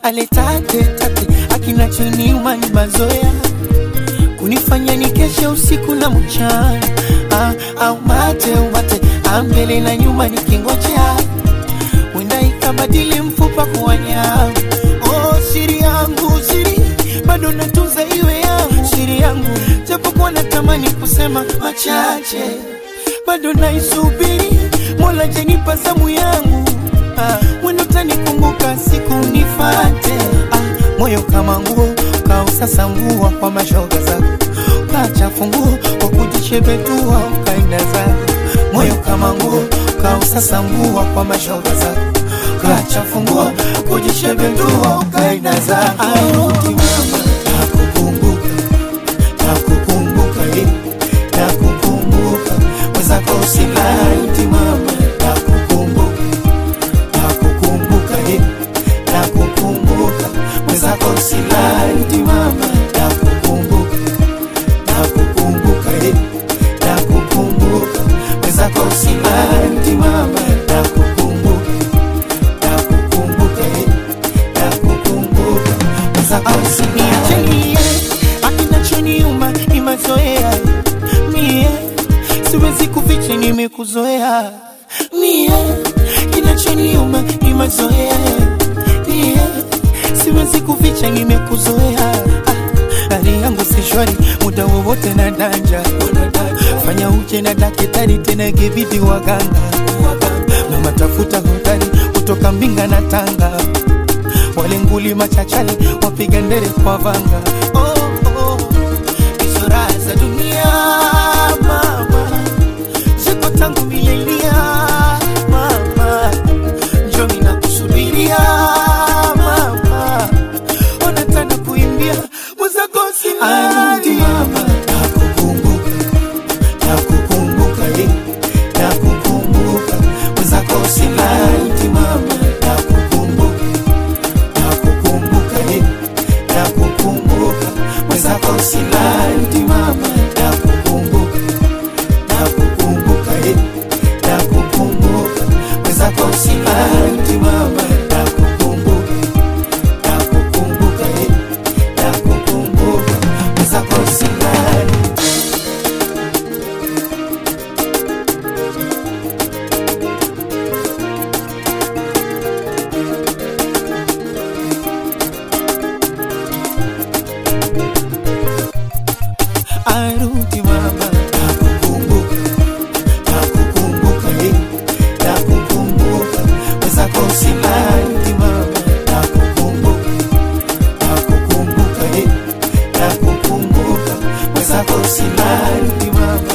aletate tate akinachoniuma ni mazoea kunifanya nikeshe usiku na mchana ah, au mate umate ambele na nyuma nikingojea wenda ikabadili mfupa kuwa nyama oh, siri yangu siri bado natunza iwe yangu siri yangu japokuwa natamani kusema machache bado naisubiri mola janipa zamu yangu ah, wendo tanikumbuka siku nifate ah, moyo kama nguo kausasa nguo kwa mashoga zako kachafu nguo kwa kujishebetua ukaenda zako moyo kama nguo kausasa nguo kwa mashoga zako kachafu nguo kujishebetua ukaenda zako Arudi mama nakukumbuka nakukumbuka eh, nakukumbuka mwenzako usilaiti mama nakukumbuka nakukumbuka eh, nakukumbuka mwenzako usilaiti mama nakukumbuka nakukumbuka eh, nakukumbuka mwenzako usilaiti mama nakukumbuka nakukumbuka eh, nakukumbuka mwenzako usiniachilie akinachoniuma ni mazoea mie siwezi kuficha nimekuzoea mie kinachoniuma ni mazoea mie siwezi kuficha nimekuzoea ah, hali yangu si shwari muda wowote na danja fanya uje na daktari tena ikibidi waganga mama tafuta hodari kutoka mbinga na tanga wale nguli machachali wapiga ndere kwa vanga oh, oh. hizo raha za dunia mama ziko tangu milenia mama njomi na kusubiria mama ona tana kuimbia mwenzako siladi mama nakukumbuka nakukumbuka eh, nakukumbuka mwenzako siladi mama nakukumbuka nakukumbuka eh, nakukumbuka mwenzako siladi mama nakukumbuka nakukumbuka eh, nakukumbuka mwenzako siladi mama nakukumbuka nakukumbuka eh, nakukumbuka mwenzako siladi arudi mama nakukumbuka nakukumbuka eh, nakukumbuka mwenzako silandi mama nakukumbuka nakukumbuka eh, nakukumbuka mwenzako silandi mama